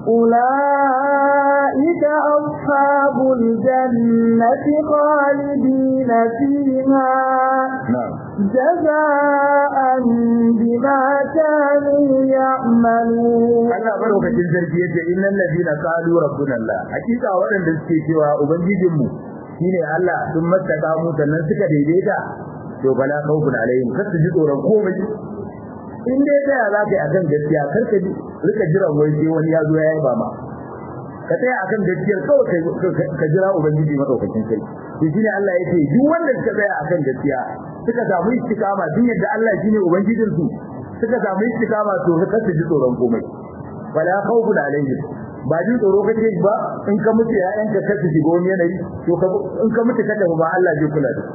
أولئك أصحاب الجنة خالدين فيها na'am جزاء بما كانوا يعملون Allah madaukakin sarki yace innal ladina qalu rabbuna Allah hakika waɗanda suke cewa ubangijin mu shine Allah sun mattaka mu sannan suka daidaita to bala khawfun alaihim kar su ji tsoron komai in dai da ya zaka yi akan gaskiya kar ka ji rika jiran wai sai wani ya zo ya yi ba ma ka tsaya akan gaskiyar kawai ka jira ubangiji madaukakin sarki to shine Allah yake duk wanda suka tsaya akan gaskiya suka samu istikama din yadda Allah shine ubangijin su suka samu istikama to kar su ji tsoron komai wala khawfun alaihim ba jin tsoro kake ba in ka mutu ƴaƴanka ka su shiga wani yanayi to ka in ka mutu ka tafi ba Allah zai kula da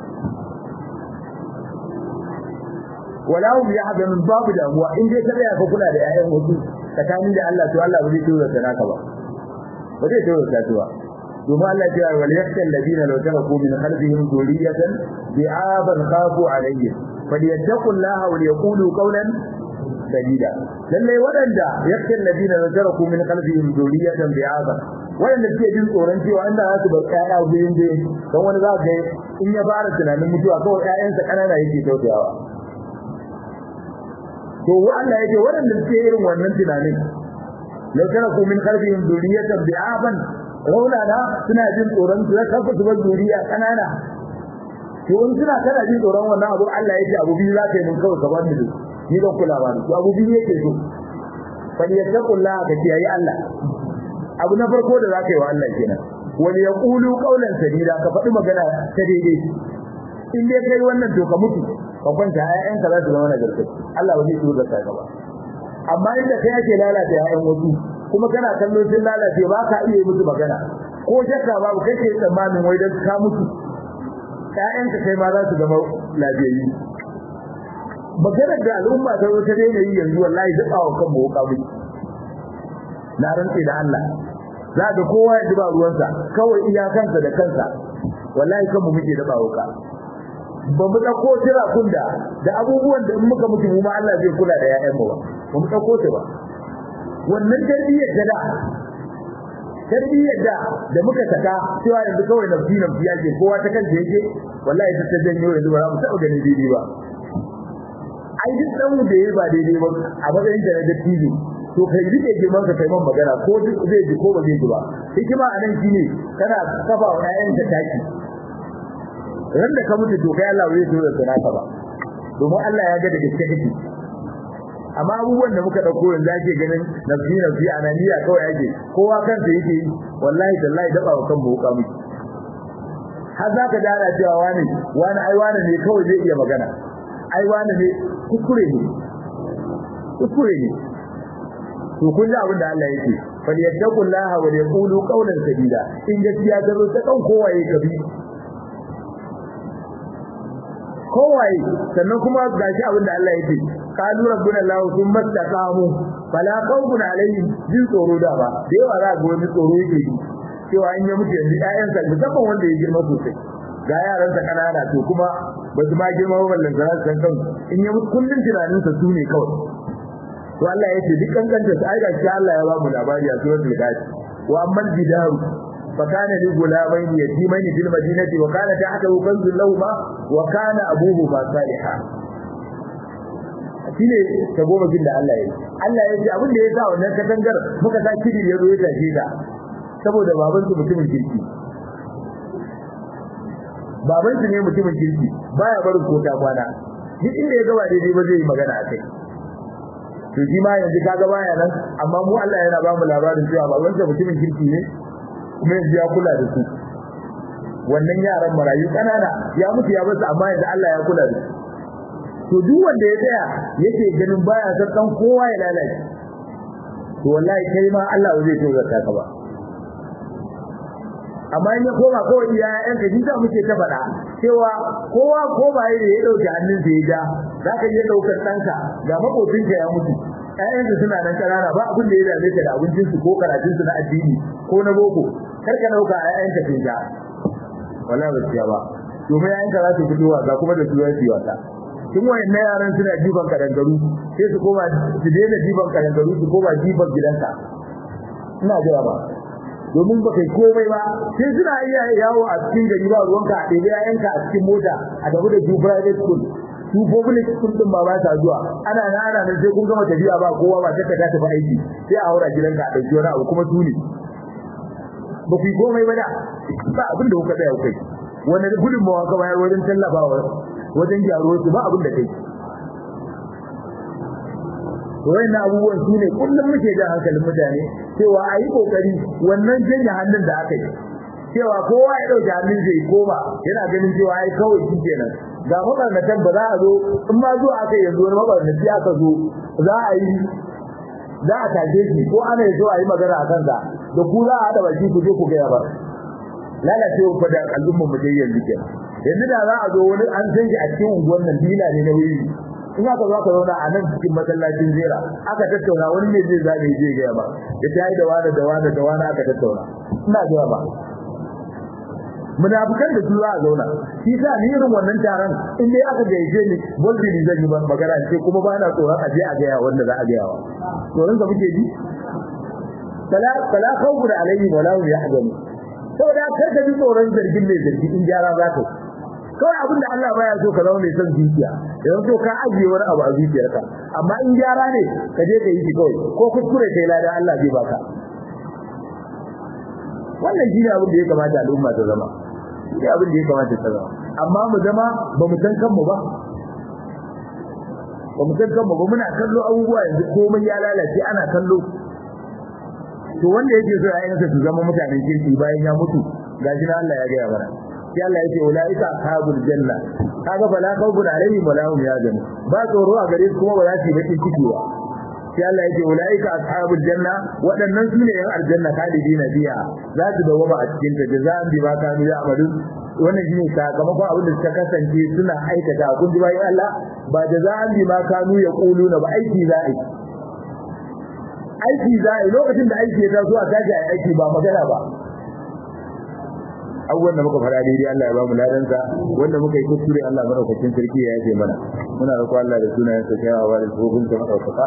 wala hum yahzanun babu damuwa in dai ka tsaya ka kula da ƴaƴan wasu tsakanin da Allah to Allah ba zai tura ta naka ba ba zai tura ta tuwa domin Allah ya ce wal yakhsha alladhina law taraku min khalfihim dhurriyatan bi'aban khafu alayhim falyattaqullaha wa yaqulu qawlan sadida lalle waɗanda yakin ladina nazaraku min qalbihim duriyatan bi'aba waɗanda suke jin tsoron cewa Allah ya su bar ƴaƴa gurin da dan wani za ga in ya fara tunanin mutuwa kawai ƴaƴansa kanana yake tausayawa to Allah yake waɗanda suke irin wannan tunanin law taraku min qalbihim duriyatan bi'aban raunana suna jin tsoron su kafa su bar duriya kanana to in suna kana jin tsoron wannan abu Allah yake abu biyu za ka yi mun kawai ka bar ni ni ban kula ba to abu biyu yake so fal yattaqullaha ka kiyaye Allah abu na farko da zaka yi wa Allah kenan wal yaqulu qawlan sadida ka faɗi magana ta daidai in dai kai wannan to ka mutu ka kwanta ayyanka za su zama nagarta Allah ba zai tura ka ba amma inda kai ake lalata ayyan wasu kuma kana kallon sun lalace ba ka iya musu magana ko shakka babu kai ke tsammanin wai dan ka mutu ƴaƴanka kai ma za su zama lafiyayyu maganar da al'umma ta zo ta daina yi yanzu wallahi duk awon kan mu wuka miki na rantse da Allah za ga kowa ya duba ruwansa kawai iyakansa da kansa wallahi kan mu muke daba wuka ba mu dauko tira kunda da abubuwan da in muka mutu mu ma Allah zai kula da ƴaƴan mu ba ba mu dauko ta ba wannan tarbiyyar da da tarbiyyar da da muka saka cewa yanzu kawai nafsi nafsi yake kowa ta kanta yake wallahi ta ta janyo yanzu ba za mu taɓa ganin daidai ba ai duk dan da yayi ba daidai ba a matsayin da na dattijo to kai rike girman ka kai man magana ko duk zai ji ko ba zai ji ba hikima a nan shine kana kafa wa ƴaƴan ka taki ran da ka mutu to kai Allah zai tura da naka ba domin Allah ya ga da gaske kake amma abubuwan da muka dauko yanzu ake ganin nafsi nafsi ananiya kawai ake kowa kansa yake yi wallahi tallahi daba wa kan buka miki har za ka dara cewa wani wani ai wani ne kawai zai iya magana ai wani ne kuskure ne kuskure ne to kun ji abin da Allah yake fal yattaqullaha wa yaqulu qawlan sadida in gaskiya ta zo ta kan kowaye kabi kowaye sannan kuma gashi abin da Allah yake qalu rabbuna allah thumma istaqamu fala khawfun alaihim jin tsoro da ba da yawa za ga wani tsoro yake yi cewa in ya mutu yanzu ƴaƴan sa musamman wanda ya girma sosai ga yaran sa kanana to kuma ba su ma girma ba ballan za su san kan in ya mutu kullun tunanin sa sune kawai to Allah yake duk kankanta su ai gashi Allah ya ba mu labari a suratul ghafir wa amman bidaru فكان لغلامين يتيمين في المدينة وكان تحته كنز لهما وكان أبوهما صالحا shine ta goma jin da Allah ya yi Allah ya ce abin da ya sa wannan katangar muka sa kidi ya zo ya tashi ta saboda baban su mutumin kirki baban su ne mutumin kirki baya barin kota kwana duk inda ya gaba daidai ba zai yi magana a kai to shi ma yanzu kaga baya nan amma mu Allah yana ba mu labarin cewa baban sa mutumin kirki ne kuma yanzu ya kula da su wannan yaran marayu kanana ya mutu ya basu amma yanzu Allah ya kula da su to duk wanda ya tsaya yake ganin baya san dan kowa ya lalace to wallahi kai ma Allah zai tozarta ka ba amma in ya koma kawai iya ƴan ka jinta muke ta faɗa cewa kowa ko ba ya ya dauki hannun sa ya ja zaka iya daukar ɗanka ga makocinka ya mutu ƴaƴansu suna nan ƙanana ba abin da ya dame ka da abincinsu ko karatunsu na addini ko na boko kar ka dauka ƴaƴanka sun ja wallahi ba ciya ba domin ƴaƴanka za su fito wasa kuma da su za su yi wasa tun wayannan yaran suna jiban kadangaru sai su koma su daina jiban kadangaru su koma jiban gidanka ina jira ba domin ba kai komai ba sai suna iya yawo a cikin gari ba ruwanka a ɗebi ƴaƴanka a cikin mota a tafi da su private school su public school din ba ba ta zuwa ana nan ana nan sai kun gama tafiya ba kowa ba ta ta tafi aiki sai a haura gidanka a ɗauki wani abu kuma tuni ba ku yi komai ba da ba abin da kuka tsaya kai wani gudunmawa ka bayar wajen tallafawa wajen gyaro su ba abin da kai wayannan abubuwan su ne kullum muke jan hankalin mutane cewa a yi kokari wannan janye hannun da aka yi cewa kowa ya ɗauki hannun zai koma yana ganin cewa ai kawai shi kenan ga mabarnatan ba za a zo in ma zuwa aka yanzu wani mabarnaci aka zo za a yi za a tashe shi ko ana so a yi magana a kansa da ku za a haɗa baki ku je ku gaya ba lalacewa fa da al'ummar mu dai yanzu kenan yanzu da za a zo wani an san shi a cikin unguwar nan bila ne na wuri in aka zo aka zauna a nan cikin masallacin zera aka tattauna wani ne zai zabe zai gaya ba da ta yi da wani da wani da wani aka tattauna ina gaya ba munafikan da su za a zauna shi sa ni irin wannan taron in dai aka gaije ni bolbi ni zan yi magana ce kuma ba na tsoron aje a gaya wanda za a gaya wa tsoron ka muke ji fala fala khawfun alaihim wala hum yahzanun saboda kar ka ji tsoron zargin mai zargi in gyara za ka kawai abin da Allah baya so ka zama mai son zuciya idan so ka ajiye wani abu a zuciyarka amma in gyara ne ka je ka yi shi kawai ko kuskure kai ladan Allah zai baka wannan shine abin da ya kamata al'umma ta zama shi abin da ya kamata ta zama amma mu zama ba mu san kanmu ba ba mu san kanmu ba muna kallo abubuwa yanzu komai ya lalace ana kallo to wanda yake so ayyansa su zama mutanen kirki bayan ya mutu gashi na Allah ya ga ya bara sai Allah yake ulaika ashabul janna kaga bala khawfun alaihim wala hum yahzanun ba tsoro a gare su kuma ba za su yi baki ciki ba sai Allah yake ulaika ashabul janna waɗannan su ne yan aljanna khalidina fiha za su dawama a cikin ta jazaan bi ma kanu ya'malun wannan shine sakamakon abin da suka kasance suna aikata kun ji bayan Allah ba jazaan bi ma kanu yaquluna ba aiki za a yi aiki za a yi lokacin da aiki ya taso a tashi a aiki ba magana ba abubuwan da muka faɗa daidai Allah ya ba mu ladansa wanda muka yi kuskure Allah madaukakin sarki ya yafe mana muna roƙo Allah da sunayen sa kyawawa da tsohon sa madaukaka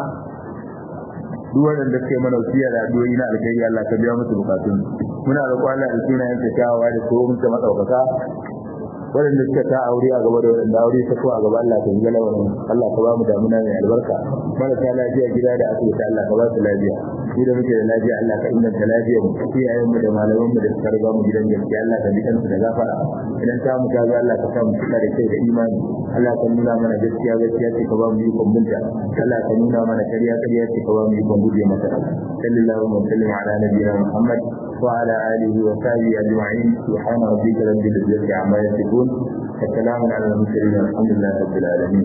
duk waɗanda suke mana wasiya da addu'o'i na alkhairi Allah ka biya musu bukatun muna roƙo Allah da sunayen sa kyawawa da tsohon sa madaukaka waɗanda suka ta aure a gaba da waɗanda aure ta ko a gaba Allah ka yi wannan Allah ka ba mu damuna mai albarka marasa lafiya gida da asibiti Allah ka ba su lafiya shi da muke da lafiya Allah ka inganta lafiyar mu iyayen mu da malaman mu da suka riga mu gidan gaskiya Allah ka bi kansu da gafara idan ta mu gaza Allah ka sa mu cika da kai da imani Allah ka nuna mana gaskiya gaskiya ce ka ba mu ikon binta Allah ka nuna mana kariya kariya ce ka ba mu ikon guje mata sallallahu alaihi wa sallam ala nabiyina Muhammad wa ala alihi wa sahbihi ajma'in subhana rabbika rabbil izzati amma yasifun وسلام على المرسلين والحمد لله رب العالمين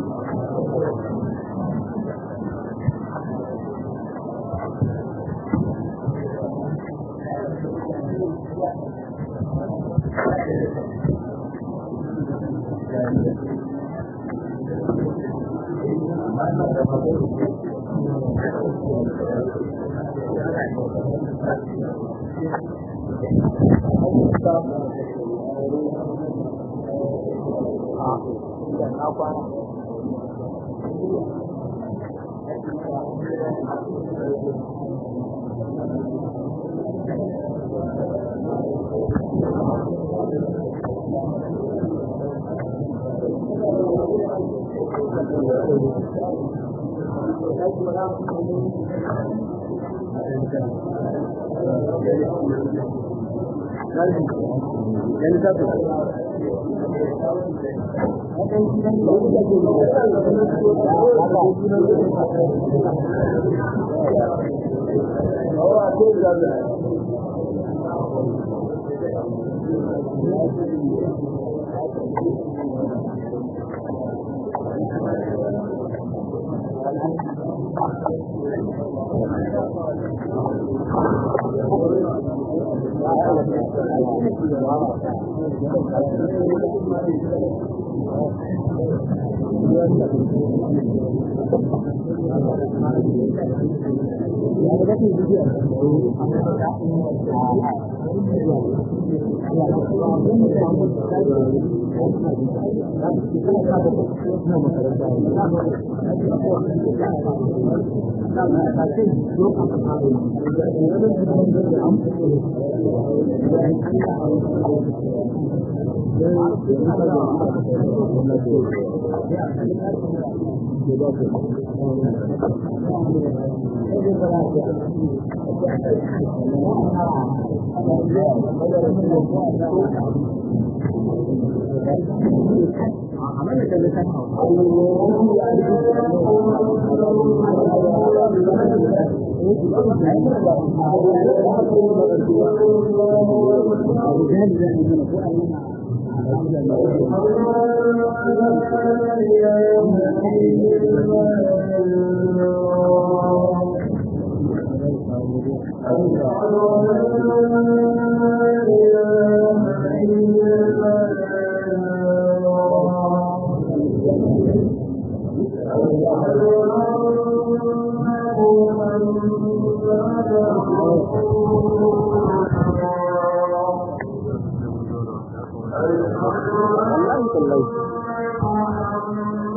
Allah